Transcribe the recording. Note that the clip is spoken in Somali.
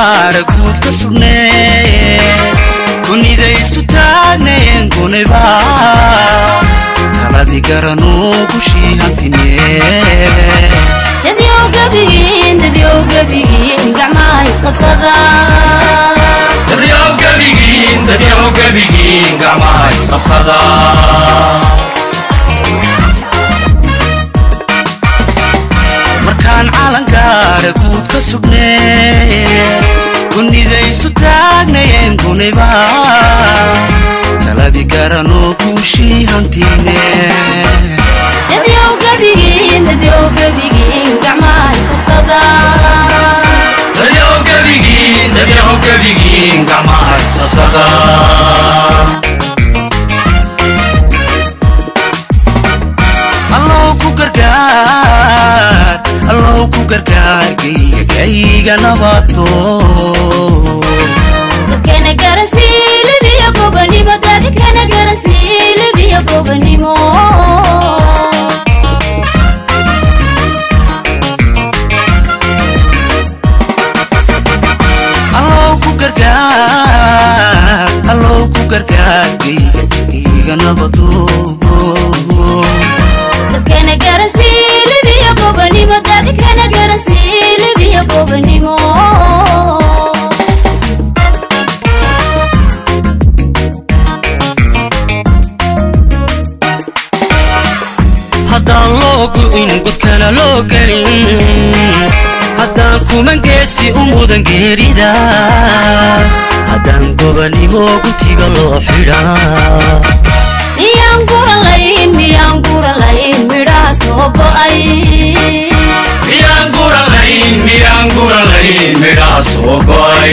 calangaara guud ka sugnee kunidaysu taagnayeen guniba taladii garanuu gushii hantinee dadyow gabigiin dadyow gabigiin gacmaha isqabsada dadyow gebigiin dadyow gebigiin gacmaha isqabsada markaan calangaara guud ka sugnee kunidaysu taagnayeen guniba taladii garanuu guushii hantinee dadyow gabigiin dadyow gabigiin gacmaha isqabsada dadyow gebigiin dadyow gebigiin gacmaha isqabsada allow ku gargaar allow ku gargaar gayga gayga nabato dadkana garasiilibiyo gobanimo dadkana garasiilibiyo gobanimo allow ku gargaar allow ku gargaar gayga gayga nabato dadkana garasiilibiyo gobanimo dadkana garasiilibiyo gobanimo haddaan loo gu'in godkana loo gelin haddaan kuman geesi u mudan geerida haddaan gobanimo guntiga loo xidhaa miyaan guralayn miyaan guralayn midhaha soo go'ay miyaan guralayn miyaan guralayn midhaha soo go'ay